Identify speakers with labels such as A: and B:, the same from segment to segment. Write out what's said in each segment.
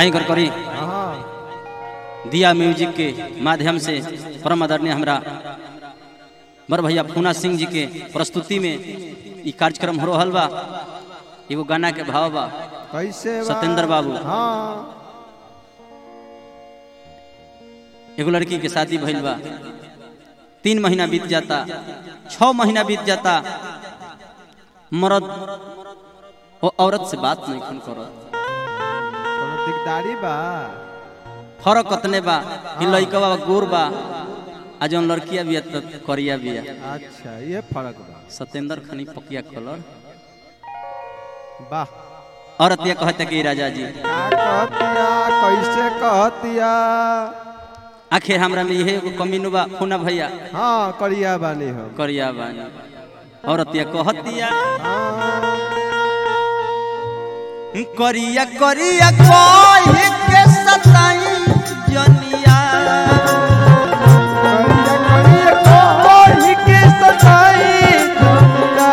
A: आई कर करी
B: हाँ
A: दिया म्यूजिक के माध्यम से परम आदरणीय हमरा बर भैया पूना सिंह जी के प्रस्तुति में ई कार्यक्रम हो रहल बा एगो गाना के भाव बा
B: कैसे बा?
A: सत्येंद्र बाबू।
B: हाँ
A: एगो लड़की के शादी भइल बा तीन महीना बीत जाता छ महीना बीत जाता मर्द वो औरत से बात नहीं खन करत
B: कोनो दिकदारी बा
A: फरक कतने बा कि लइकवा गोर बा आ जौन लड़किया बिया त करिया बिया
B: अच्छा ये फर्क बा
A: सत्येंद्र खनी पकिया कलर
B: वाह
A: औरत ये कहते कि राजा जी
B: का कहतिया कैसे कहतिया
A: आखिर हमरा में यही एगो कमीनु बा खूना भैया
B: हाँ करिया बानी हम
A: करिया बानी औरत ये कहतिया
B: हाँ
A: करिया करिया कोई के सताई जनिया
B: करिया करिया कोई के सताई दुनिया।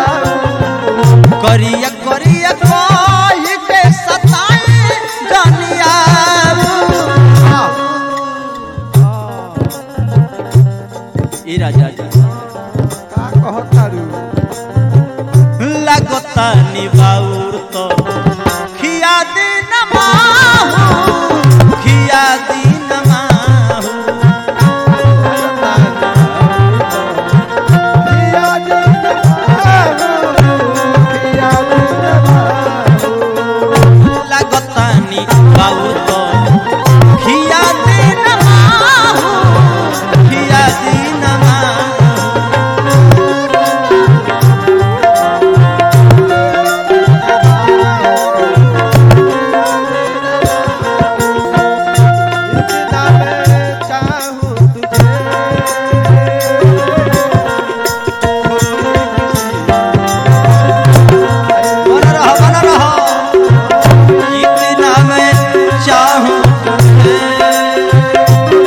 A: करिया करिया कोई के सताई जनिया
B: हाँ। हाँ।
A: ई राजा जी
B: का कहतारू
A: लगता निबाउर तो खिया दिन माहू खिया दिन माहू लगता निबाउर तो खिया दिन माहू खिया दिन माहू बना रहो बना रहो इतना मैं चाहूं तुझे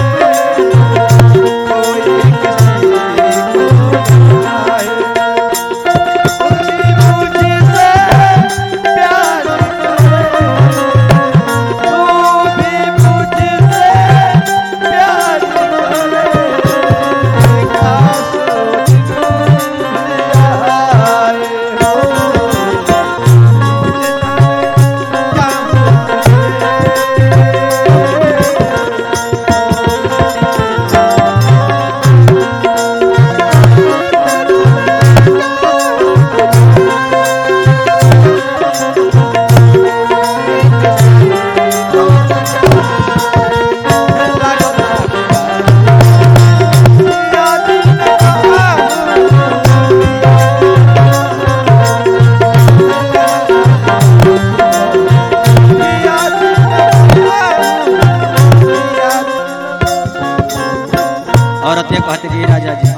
A: औरत ये कहते कि राजा जी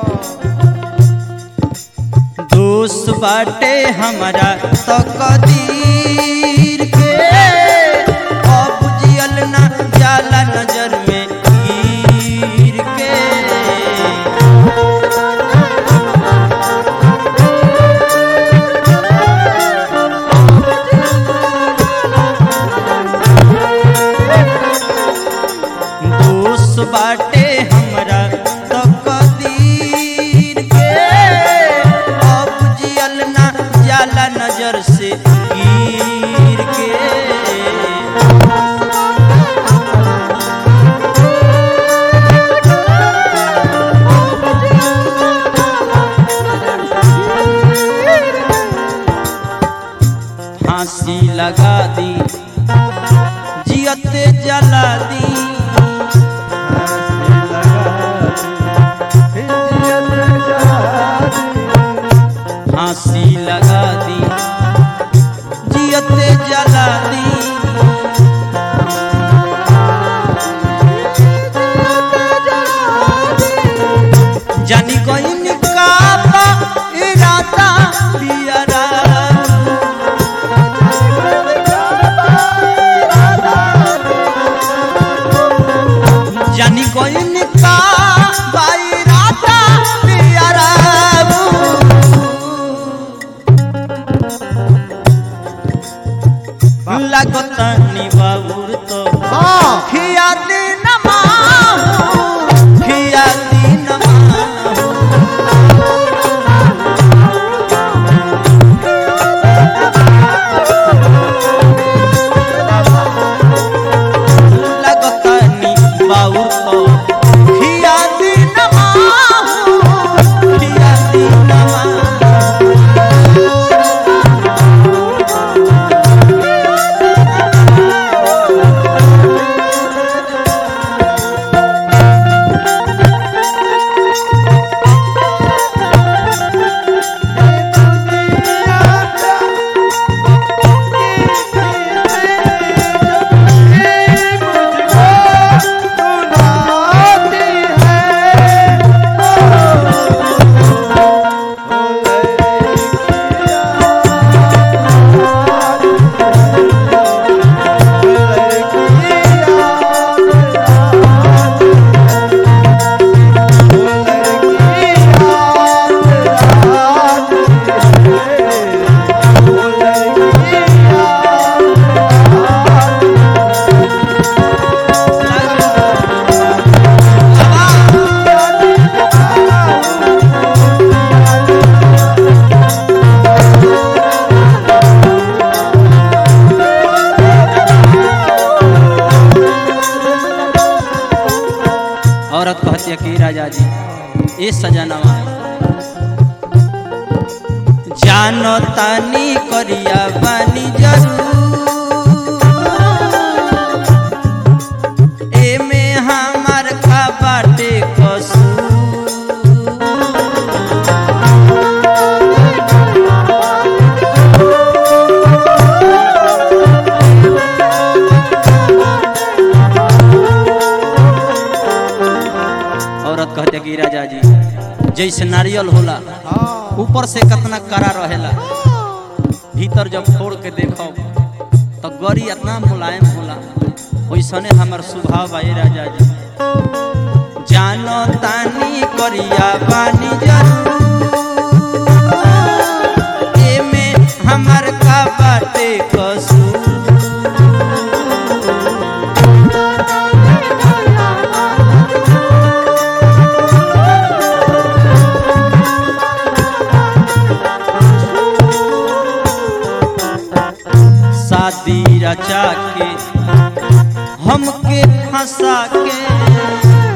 A: दोस्त बाटे हमारा तो कदीर के अब जियल ना जाला नजर में गिर के दोस्त बाटे हमरा तो कदीर के अब जियल ना जाला नजर से गिर के फांसी लगा दी जियते जला दी फांसी लगा दी जियते जला दी जानी कोई काबा इरादा पियरा लागतानी बाबूर तो
B: हाँ
A: खिया दिन माहू खिया दिन माहू लागतानी बाबूर तो खिया दिन माहू खिया दिन माहू औरत कहती है कि राजा जी ये सजनवा जानो तानी करिया बानी जरूर एमे हमार का बाटे कसूर औरत कहते कि राजा जी जैसे नारियल होला ऊपर से कितना कड़ा रहेला भीतर जब फोड़ के देखो तो गरी इतना मुलायम होला वैसने हमार स्वभाव बा ए राजा जी जानो तानी करिया बानी जरूर एमे हमार का बाटे कसूर शादी रचा के हमके फंसा के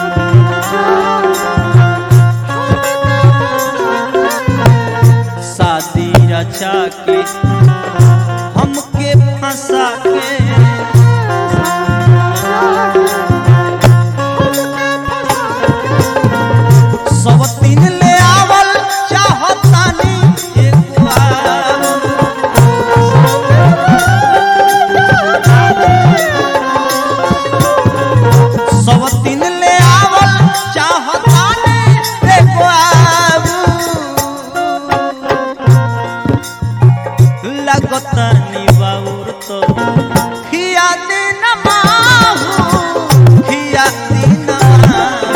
A: शादी रचा के हमके फंसा के सब तीन ले आवल चाहतानी एक बार सब दिन ले आवल चाहता ने देखो आबू लगता निबाउर तो खिया दिन माहू खिया दिन माहू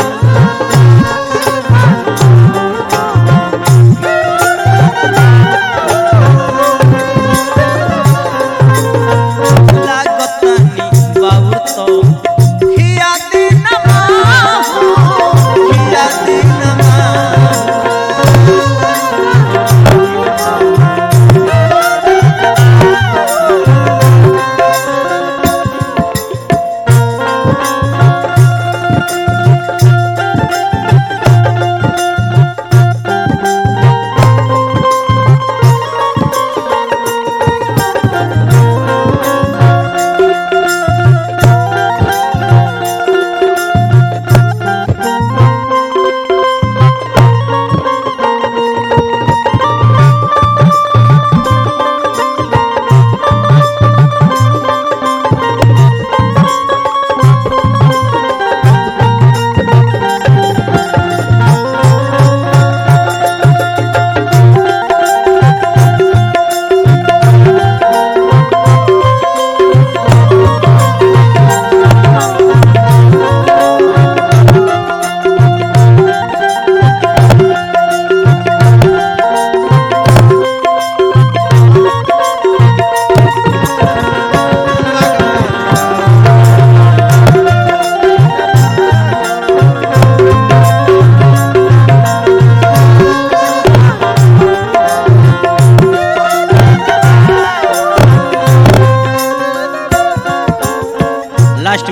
A: लागतानी बाउर तो खिया दिन माहू खिया दिन माहू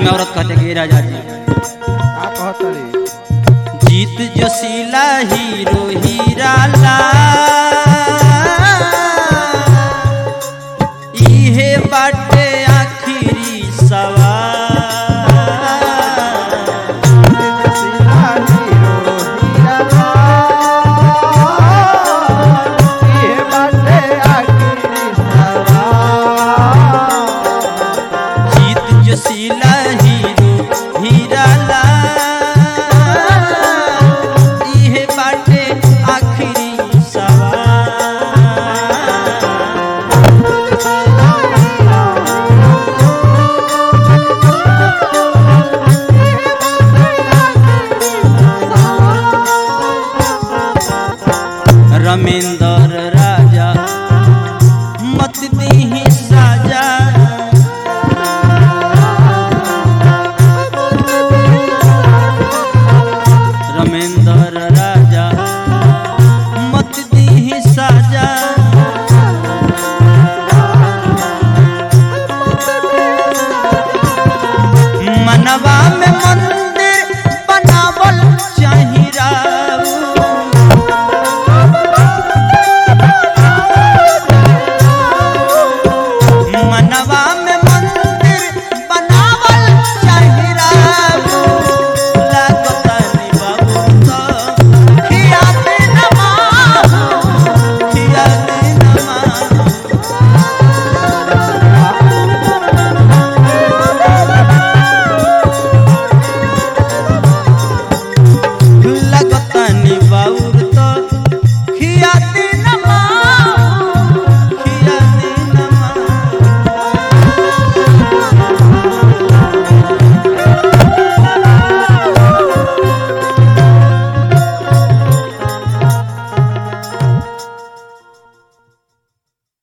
A: में औरत कहते कि राजा जी
B: का कहतारी
A: जीत जोशीला हीरो हीरा ला इहे बाटे आखिरी सवाल